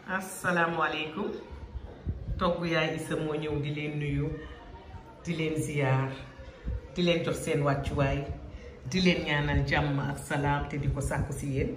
asalaamualeykum togg yaay Issa moo ñëw di leen nuyu di leen ziyaar di leen jox seen wàccuwaay di leen ñaanal jàmm ak salaam te di ko sàkku si yéen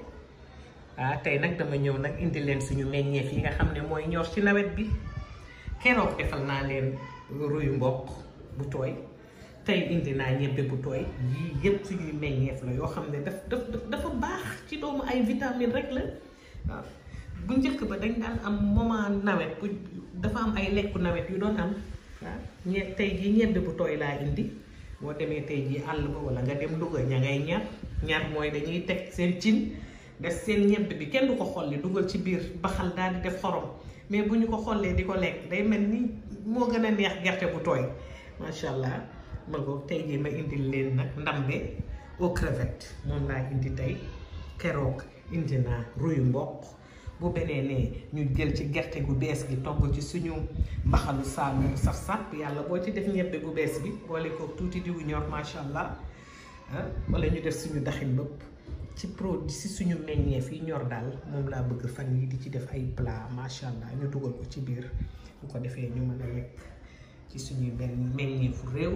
ah tey nag dama ñëw nag indi leen suñu meññeef yi nga xam ne mooy ñor ci nawet bi keroog defal naa leen ruyu mboq bu tooy tey indi naa ñebbe bu tooy yii yëpp suñuy meññeef la yoo xam ne daf daf dafa baax ci doomu ay vitamine rek la waaw bu njëkk ba dañ daan am moment nawet bu dafa am ay lekku nawet yu doon am waaw ñe tey jii ñebbe bu tooy laa indi boo demee tey jii àll ba wala nga dem Louga ña ngay ñar ñar mooy dañuy teg seen cin def seen ñebbe bi kenn du ko xolli dugal ci biir baxal daal di def xorom mais bu ñu ko xollee di ko lekk day mel ni moo gën a neex gerte bu tooy macha allah ma ko tey jii ma indil leen nag ndambe aux crevettes moom laa indi tey keroog indi naa ruyu mboq bu beneen ne ñu jël ci gerte gu bees gi togg ci suñu mbaxalu saalum bu saf sàpp yàlla boo ci def ñebbe gu bees bi boole ko tuuti diwu ñor macha allah ah wala ñu def suñu daxin bëpp ci produit si suñu meññeef yi ñor daal moom laa bëgg fan yi di ci def ay plat macha allah ñu dugal ko ci biir bu ko defee ñu mën a lekk ci suñuy benn meññeefu réew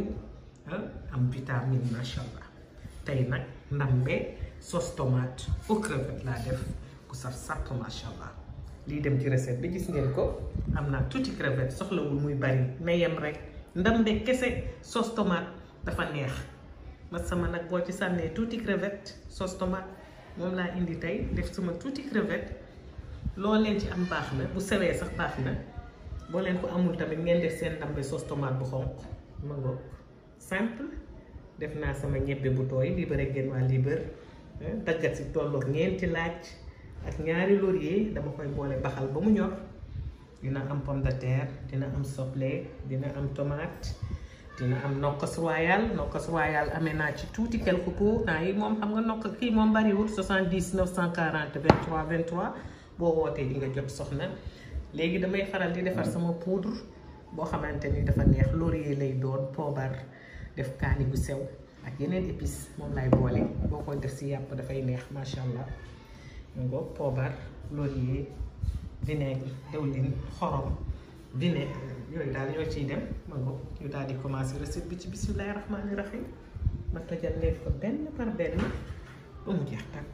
am vitamine macha allah tey nag ndambe sauce tomate aux crevettes laa def ku saf sàpp macha allah lii dem ci recette bi gis ngeen ko am naa tuuti crevette soxlawul muy bari na yem rek ndambe kese sauce tomate dafa neex ma sama nag boo ci sànnee tuuti crevette sauce tomate moom laa indi tey def sama tuuti crevette loo leen ci am baax na bu sewee sax baax na boo leen ko amul tamit ngeen def seen ndambe sauce tomate bu xonq ma ngoog simple def naa sama ñebbe bu tooy libéré ngeen waa libër daggat si tolloog ñeenti laaj ak ñaari laurier dama koy boole baxal ba mu ñor dina am pomme de terre dina am soble dina am tomate dina am nokkas royal nokkas royal amee naa ci tuuti quelque peu temps yi moom xam nga nokk kii moom bariwul 70 940 23 23 boo wootee di nga jot soxna léegi damay faral di defar sama poudre boo xamante ni dafa neex laurier lay doon poobar def kaani gu sew ak yeneen épices moom lay boole boo koy def si yàpp dafay neex macha allah ngo poobar laurier vinaigre dewlin xorom vinaigre yooyu daal ñoo ciy dem ma ngo ñu daal di commencer recette bi ci bismillahi rahmaani rahim ma tojal leen ko benn par benn ba mu jeex tàkk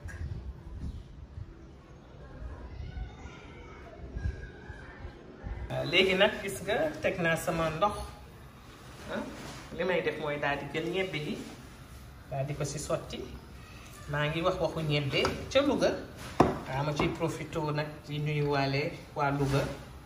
léegi nag gis nga teg naa sama ndox li may def mooy daal di jël ñebbe ji daal di ko si sotti maa ngi wax waxu ñebbe ca Louga waaw ma ciy profité nag di nuyuwaale waa Louga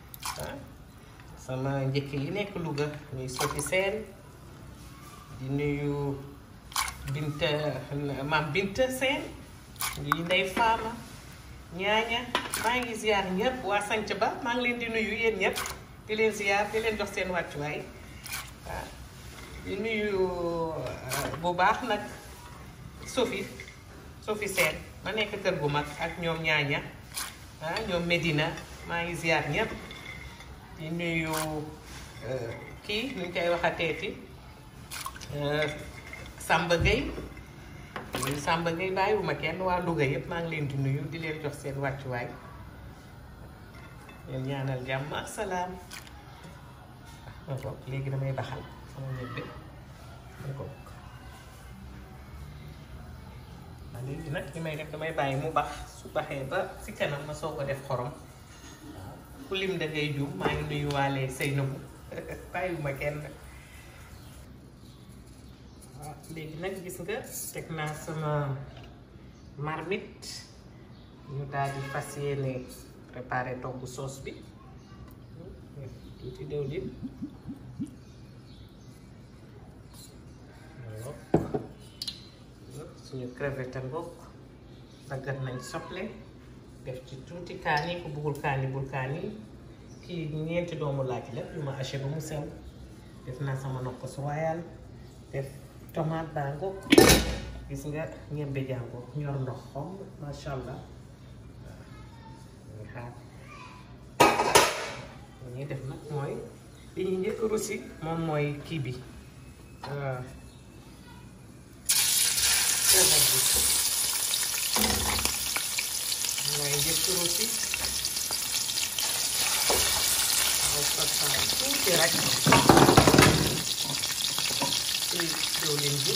sama njëkk yi nekk Louga ñuy sotti seen di nuyu Binta maam Binta seen ñuy ndey faama ñaaña maa ngi ziar ñëpp waa sanc ba maa ngi leen di nuyu yéen ñëpp di leen ziar di leen jox seen wàccuwaay waaw di nuyu bu baax nag Sophie Sophie Sène ma nekk kër gu mag ak ñoom ñaaña ah ñoom Medina maa ngi ziar ñëpp di nuyu kii nu ñu koy waxateeti Samba Gueye Samba Gueye bàyyiwuma kenn waa Louga yëpp maa ngi leen di nuyu di leen jox seen wàccuwaay leen ñaanal jàmm ak salaam ma ko léegi damay baxal sama ñebbe ma ko waaw léegi nag li may def damay bàyyi mu bax su baxee ba si kanam ma soo ko def xorom waaw ku lim da ngay juum maa ngi nuyu waale Seynabou bàyyiwuma kenn waaw léegi nag gis nga teg naa sama marmite ñu daal di fas yéene préparé togg sauce bi tuuti diwlin suñu crevette ngoog daggat nañ soble def ci tuuti kaani ku buggul kaani bul kaani kii ñeenti doomu laaj la yu ma haché ba mu sew def naa sama nokkos royal def tomate baa ngoog gis nga ñebbe jàngoo ñor ndox xom masha allah ñu xaar li ñuy def nag mooy li ñuy njëkk russi moom mooy kii bi mooy njëkk russi tuuti rek ci diwlin bi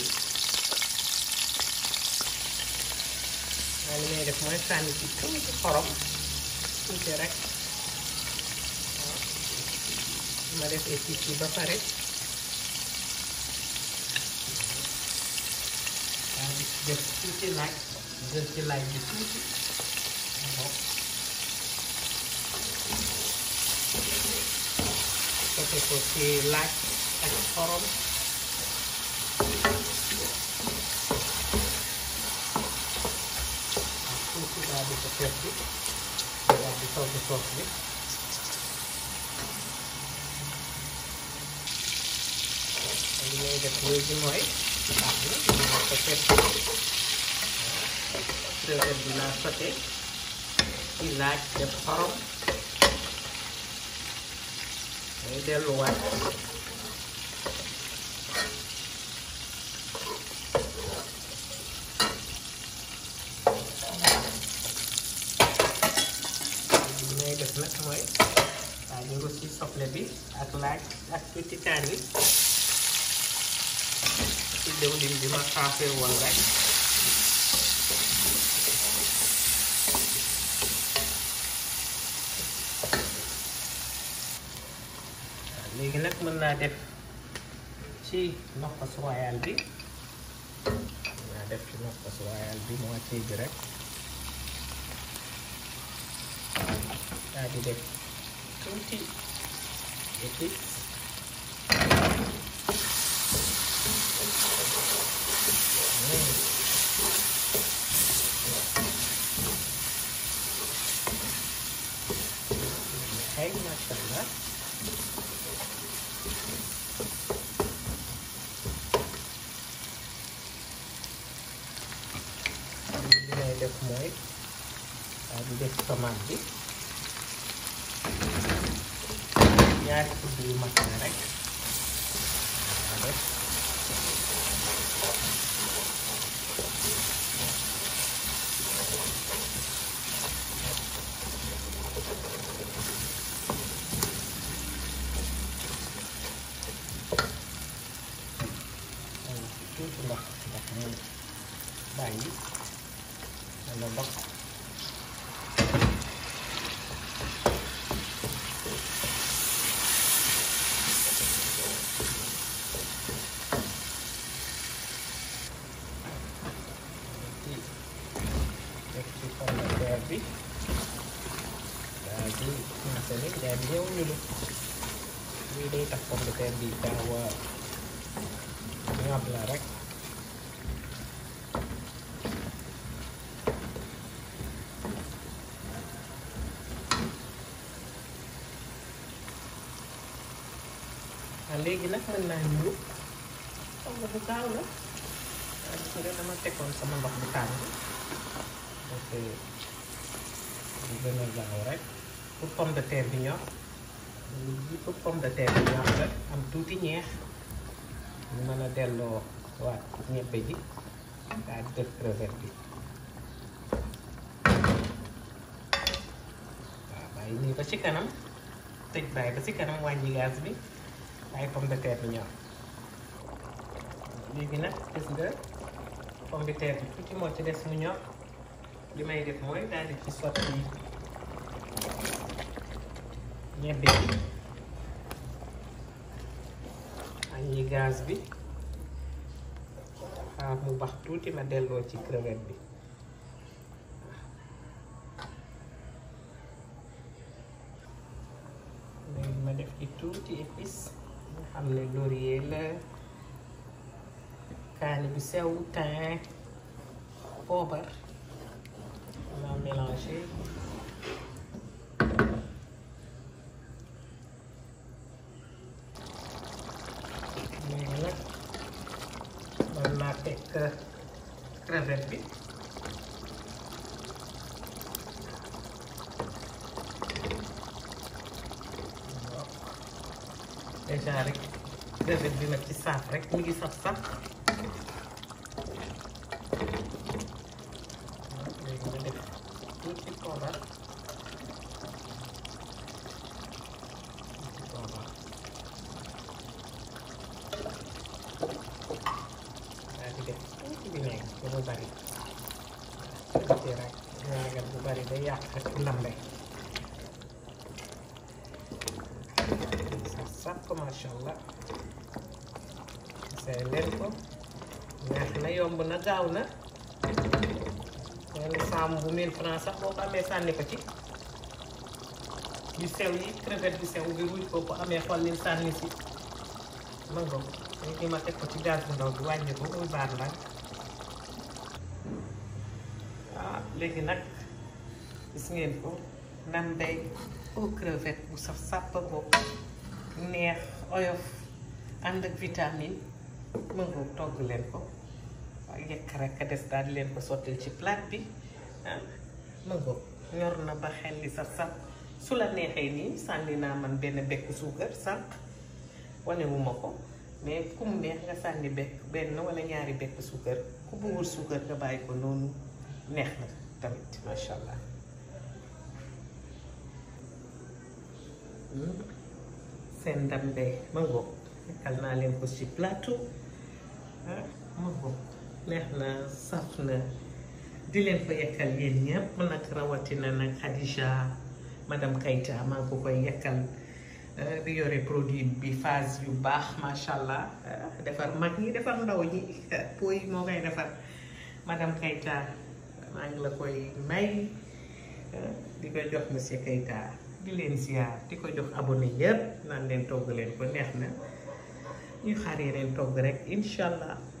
waaye li may def mooy sànni ci tuuti xorom tuuti rek waaw ma def épices yi ba pare waaw di def tuuti laaj jël ci laaj bi tuuti waaw sote ko ci laaj ak xorom waaw tuuti daal di ko teg bi daal di togg soos bi li ngay def léegi mooy baax na ñu ko teg crevette bi laa sote ci laaj def xorom day delluwaat li may def nag mooy waa ñu ngi ci soble bi ak laaj ak tuuti kaani ci diwlin bi ma xaafee woon rek léegi nag mën naa def ci nokkos royal bi mën naa def ci nokkos royal bi moitié bi rek daal di def tuuti épice ay macha allah li may def mooy daal di def tomate bi ñaari kudd yu mag na rek waa def tuuti ndox ndax mu bàyyi wala ndox ci def ci pomme de terre bi daal di installé daal di ñëw ñulu lii day tax pomme de terre bi gaaw a ñor la rek waaw léegi nag mën naa ñëw xam nga bu gaaw la waaye gis nga dama tegoon sama ndox bu tàng donc bu gën a gaaw rek pour pomme de terre bi ñor lii pour pomme de terre bi ñor la am tuuti ñeex ñu mën a delloo waat ñebbe ji daal di def crevette bi waaw bàyyi nii ba ci kanam tëj bàyyi ba ci kanam wàññi gaz bi ay pomme de terre bi ñor léegi nag gis nga pomme de terre bi tuuti moo ci des mu ñor li may def mooy daal di ci sotti ñebbe bi wàññi gaz bi xaar mu bax tuuti ma delloo ci crevette bi léegi ma def ci tuuti épice nga xam ne laurier la kaani bu sew thym poobar ma mélangé léegi nag man naa teg crevette bi déjà rek crevette bi nag ci saaf rek mu ngi saf saf léegi ma def tuuti poobar tuuti poobar yàq ak ndambe saf sàpp masha allah say leen ko neex na yomb na gaaw na benn saam bu mille francs sax boo ko amee sànni ko ci yu sew yi crevette bu sew bi ruuj ko ko amee xollil sànni si mango léegi ma teg ko ci gaz bu ndaw bi wàññi ko muy baax la ah léegi nag gis ngeen ko ndambe au crevette bu saf sàpp boobu neex oyof ànd ak vitamine mango togg leen ko waaye yekk rek a des daal di leen ko sottil ci plat bi ah mango ñor na ba xel li saf saf su la neexee nii sànni naa man benn bekk suukar sànq wanewuma ko mais ku mu neex nga sànni bekk benn wala ñaari bekk suukar ku bëggul suukar nga bàyyi ko noonu neex na tamit macha allah seen ndambe mango nekkal naa leen ko ci plateau ah mango neex na saf na di leen ko yekkal yéen ñëpp nag rawatina nag Khadija madame Kayta maa ngi ko koy yekkal di yore produit bi phase yu baax macha allah defar mag ñi defar ndaw ñi po yi moo koy defar madame Kayta maa ngi la koy may di ko jox monsieur Kayta di leen ziar di ko jox abonné yëpp naan leen togg leen ko neex na ñu xaar leen togg rek incha allah.